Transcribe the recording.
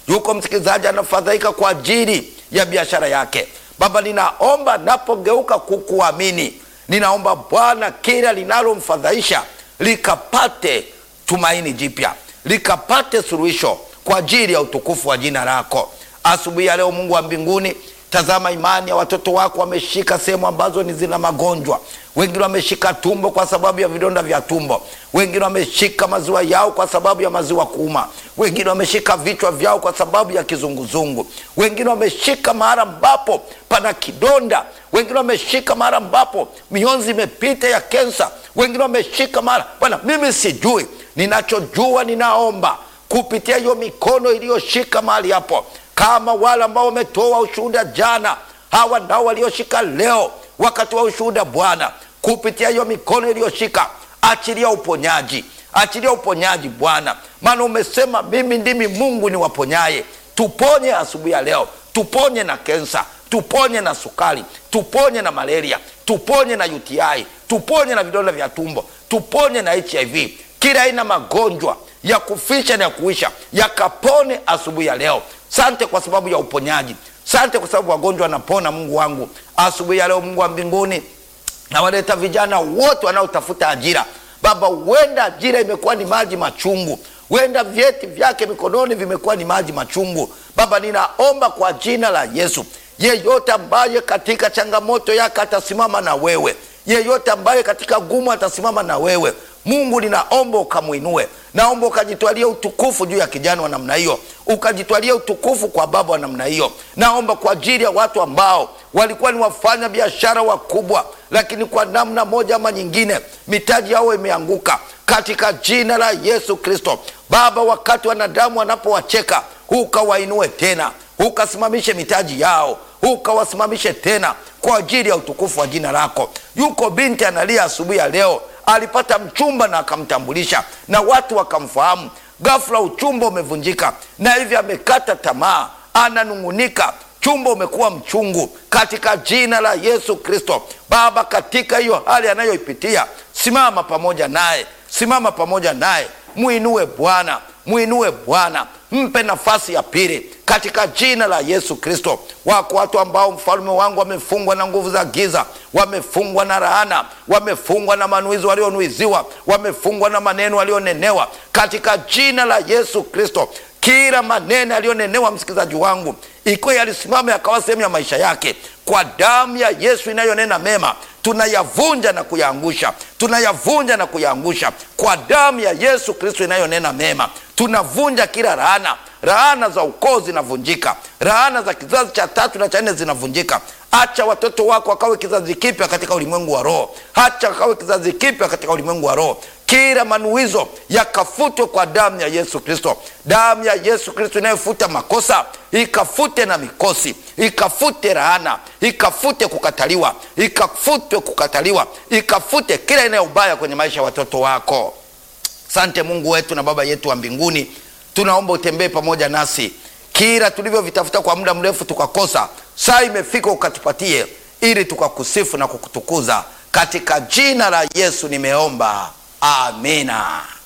yuko msikilizaji anafadhaika kwa ajili ya biashara yake. Baba, ninaomba napogeuka kukuamini, ninaomba Bwana, kila linalomfadhaisha likapate tumaini jipya, likapate suluhisho kwa ajili ya utukufu wa jina lako. Asubuhi ya leo, Mungu wa mbinguni, tazama imani ya watoto wako, wameshika sehemu ambazo ni zina magonjwa. Wengine wameshika tumbo kwa sababu ya vidonda vya tumbo, wengine wameshika maziwa yao kwa sababu ya maziwa kuuma, wengine wameshika vichwa vyao kwa sababu ya kizunguzungu, wengine wameshika mahali ambapo pana kidonda, wengine wameshika mahali ambapo mionzi imepita ya kensa, wengine wameshika mahali Bwana, mimi sijui. Ninachojua, ninaomba kupitia hiyo mikono iliyoshika mahali hapo, kama wale ambao wametoa ushuhuda jana, hawa nao walioshika leo wakati wa ushuhuda Bwana, kupitia hiyo mikono iliyoshika, achilia uponyaji, achilia uponyaji Bwana, maana umesema mimi ndimi Mungu niwaponyaye. Tuponye asubuhi ya leo, tuponye na kensa, tuponye na sukari, tuponye na malaria, tuponye na UTI, tuponye na vidonda vya tumbo, tuponye na HIV, kila aina magonjwa ya kufisha na ya kuisha yakapone asubuhi ya leo. Sante kwa sababu ya uponyaji, sante kwa sababu wagonjwa wanapona. Mungu wangu, asubuhi ya leo, Mungu wa mbinguni, nawaleta vijana wote wanaotafuta ajira. Baba, huenda ajira imekuwa ni maji machungu, huenda vyeti vyake mikononi vimekuwa ni maji machungu. Baba, ninaomba kwa jina la Yesu, yeyote ambaye katika changamoto yake atasimama na wewe, yeyote ambaye katika gumu atasimama na wewe Mungu, ninaomba ukamwinue, naomba ukajitwalia utukufu juu ya kijana wa namna hiyo, ukajitwalia utukufu kwa baba wa namna hiyo. Naomba kwa ajili ya watu ambao walikuwa ni wafanya biashara wakubwa, lakini kwa namna moja ama nyingine mitaji yao imeanguka, katika jina la Yesu Kristo. Baba, wakati wanadamu wanapowacheka, ukawainue tena, ukasimamishe mitaji yao, ukawasimamishe tena kwa ajili ya utukufu wa jina lako. Yuko binti analia asubuhi ya leo alipata mchumba na akamtambulisha na watu wakamfahamu. Ghafla uchumba umevunjika na hivi amekata tamaa, ananung'unika, chumba umekuwa mchungu. Katika jina la Yesu Kristo, Baba, katika hiyo hali anayoipitia, simama pamoja naye, simama pamoja naye, mwinue Bwana, mwinue Bwana, mpe nafasi ya pili katika jina la Yesu Kristo. Wako watu ambao mfalme wangu wamefungwa na nguvu za giza, wamefungwa na laana, wamefungwa na manuizi walionuiziwa, wamefungwa na maneno walionenewa katika jina la Yesu Kristo. Kila maneno yaliyonenewa, msikilizaji wangu, ikiwa yalisimama yakawa sehemu ya maisha yake, kwa damu ya Yesu inayonena mema tunayavunja na kuyaangusha, tunayavunja na kuyaangusha kwa damu ya Yesu Kristo inayonena mema. Tunavunja kila laana, laana za ukoo zinavunjika, laana za kizazi cha tatu na cha nne zinavunjika. Acha watoto wako wakawe kizazi kipya katika ulimwengu wa roho, acha wakawe kizazi kipya katika ulimwengu wa roho. Kila manuizo yakafutwe kwa damu ya Yesu Kristo, damu ya Yesu Kristo inayofuta makosa ikafute na mikosi, ikafute laana, ikafute kukataliwa, ikafute kukataliwa, ikafute kila aina ya ubaya kwenye maisha ya watoto wako. Sante Mungu wetu na Baba yetu wa mbinguni, tunaomba utembee pamoja nasi, kila tulivyovitafuta kwa muda mrefu tukakosa, saa imefika ukatupatie, ili tukakusifu na kukutukuza. Katika jina la Yesu nimeomba, amina.